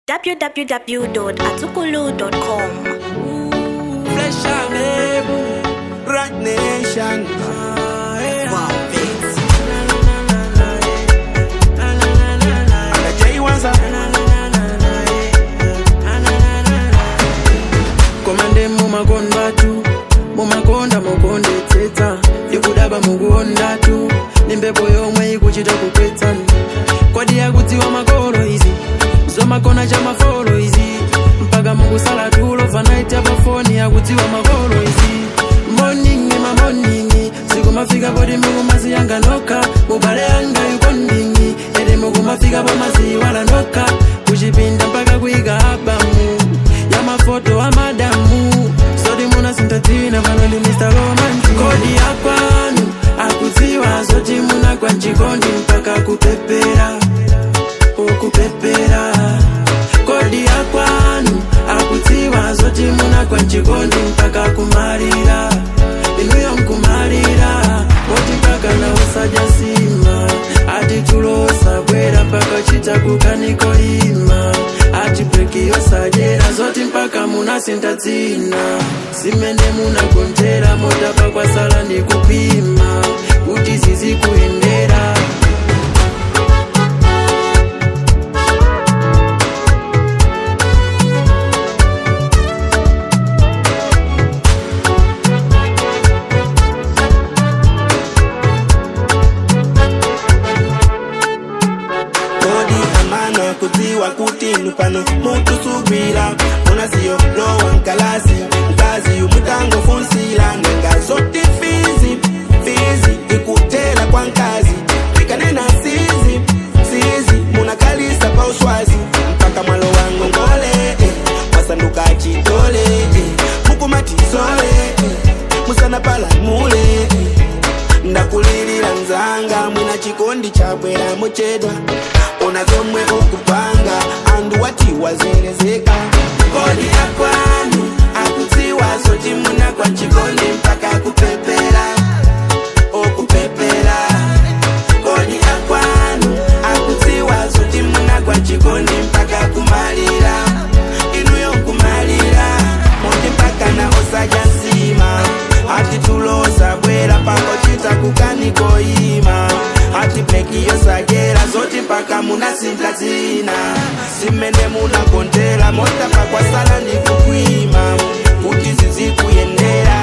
www.atukulu.com. Flesh and name, Rock Nation. Wow, beats. And the J ones are. komande mumakonda tu mumakonda mukondetsetsa ndikudaba mukuonda tu ndi mphepo yomwe ikuchita kupetsani kwadi yakudziwa makolo izi zomakona cha mafolo izi mpaka mukusala tulo fanaiti apafoni yakudziwa makolo izi moningi mamoningi sikumafika poti mukumaziyanga nokha mubale yanga yukondingi ede mukumafika pamaziwala nokha kuchipinda mpaka kuyika abamu ya mafoto a madamu sodi muna sintatina pano ndi mr romantic kodi ya kwanu akudziwa zoti munagwa mchikondi mpaka kupepera ukupepera kodi ya kwanu akudziwa zoti munagwa mchikondi mpaka kumalira inuyo nkumalira moti mpaka na usajasima ati tulosa bwera mpaka chita kukaniko ima ati breki yosajera zoti mpaka munasinta dzina simene munagontera motapa kwasala ndi kupima kuti zizikuyendera kodi amana kudziwa kuti nupano mutusubira unasiyo lowa nkalasi mkazi umutangofunsila nanga zoti fizi fizi ikutela kwa nkazi ikanena sizi sizi munakalisa pa uswazi mpaka mwalo wangu ngole eh, masanduka chitole eh, mukumatisole eh, musana palamule eh, ndakulilira nzanga mwina chikondi chabwera muchedwa ona zomwe ukupanga andu wati wazelezeka kodi akwanu akudziwa zoti munagwa chikondi mpaka kupepera okupepera kodi akwanu akudziwa zoti munagwa chikondi mpaka kumalira inuyo kumalira moti mpaka na osaja nsima ati tulosa bwera pangochita kukanikoima ati breki yosagera zoti mpaka munasinta dzina simene munagontera mota pakwasala ndi kukwima kuti zizikuyendera